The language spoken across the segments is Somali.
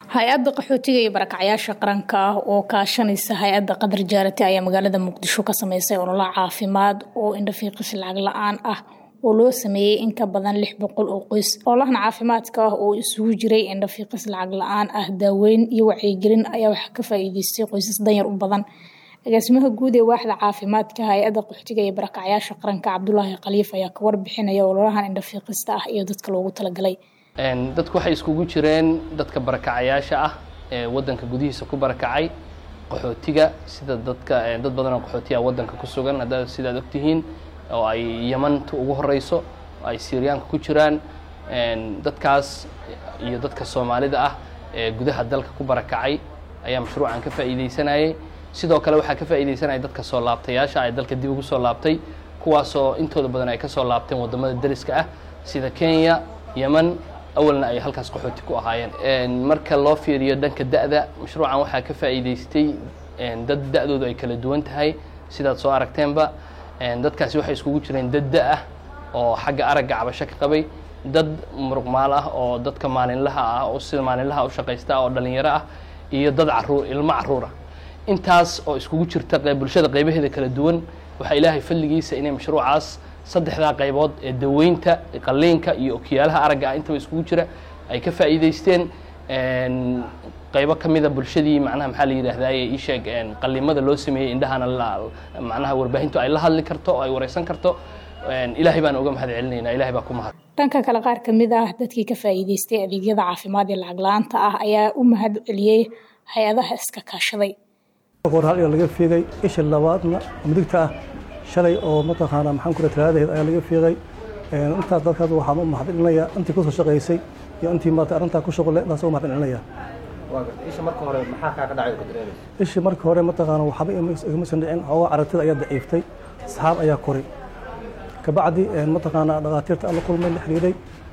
hay-adda qaxootiga iyo barakacyaasha qaranka ah oo kaashanaysa hay-adda qadar jaarati ayaa magaalada muqdisho ka sameysay ololo caafimaad oo indhafiiqis lacag la-aan ah oo loo sameeyey in ka badan lix boqol oo qoys ololahan caafimaadka ah oo isugu jiray indhafiiqis lacag la-aan ah daaweyn iyo wacyigelin ayaa waxaa ka faa-iideystay qoysas danyar u badan agaasimaha guud ee waaxda caafimaadka hay-adda qaxootiga iyo barakacyaasha qaranka cabdulaahi khaliif ayaa ka warbixinaya ololahan indhafiiqista ah iyo dadka loogu talagalay dadku waxay iskugu jireen dadka barakacayaasha ah ee wadanka gudihiisa ku barakacay qaxootiga sida dadka dad badan oo qaxootiya wadanka ku sugan hadda sidaad ogtihiin oo ay yamanta ugu horeyso ay syriyaanka ku jiraan dadkaas iyo dadka soomaalida ah ee gudaha dalka ku barakacay ayaa mashruucan ka faa'iideysanayay sidoo kale waxaa ka faa'iideysanaya dadka soo laabtayaasha ee dalka dib ugu soo laabtay kuwaasoo intooda badan ay ka soo laabteen waddamada dariska ah sida kenya yeman awalna ay halkaas qaxooti ku ahaayeen marka loo fiiriyo dhanka da'da mashruucan waxaa ka faa'iideystay dad da'doodu ay kala duwan tahay sidaad soo aragteenba dadkaasi waxay iskugu jireen dad da ah oo xagga aragga cabasho ka qabay dad muruqmaal ah oo dadka maalinlaha ah oo sida maalinlaha u shaqaysta oo dhalinyaro ah iyo dad caruur ilmo caruura intaas oo iskugu jirta bulshada qaybaheeda kala duwan waxaa ilaahay fadligiisa inay mashruucaas saddexdaa qaybood ee daweynta qalliinka iyo okiyaalaha aragga ah intaba iskugu jira ay ka faa'iideysteen qaybo ka mida bulshadii macnaha maxaa la yidhaahdaye ii sheeg qallimada loo sameeyey indhahana macnaha warbaahintu ay la hadli karto oo ay wareysan karto ilaahay baan uga mahad celinaynaa ilahay baa ku mahad dhanka kale qaar ka mid ah dadkii ka faa'iideystay adeegyada caafimaad ee lacag la-aanta ah ayaa u mahad celiyey hay-adaha iska kaashaday hor hal laga fiigay isha labaadna midigta ah shalay oo mataqaanaa maxaan kula talaadaheed ayaa laga fiiqay intaas dadkaas waxaan u mahadcelinayaa intii kusoo shaqaysay iyo intii maarata arrintaa ku shaqole intaas u mahadcelinayaa isha marka hore maxaa kaaga dhacay ka dareemaysa ishii marka hore mataqaana waxba igama san dhicin xoogaa aragtida ayaa daciiftay saxaab ayaa koray kabacdi mataqaana dhakhaatiirta aan la kulmay la xiriiray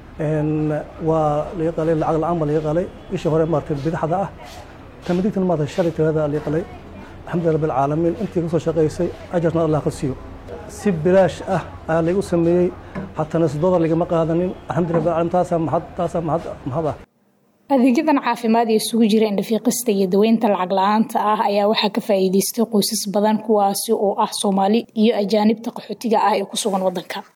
waa laga qalay lacag la-aan baa laga qalay ishii hore maarata bidaxda ah ta midigtan maarata shalay talada laga qalay alxamdulilah rabbi alcaalamiin intii kasoo shaqaysay ajarna allah ka siiyo si bilaash ah ayaa laygu sameeyey xataa sidooda lagama qaadanin alxamdulilah rabbi alcaalamiin taasaa mahad taasaa mahad mahad ah adeegyadan caafimaad ee isugu jira indhafiiqista iyo daweynta lacag la-aanta ah ayaa waxaa ka faa'iideystay qoysas badan kuwaasi oo ah soomaali iyo ajaanibta qaxootiga ah ee ku sugan waddanka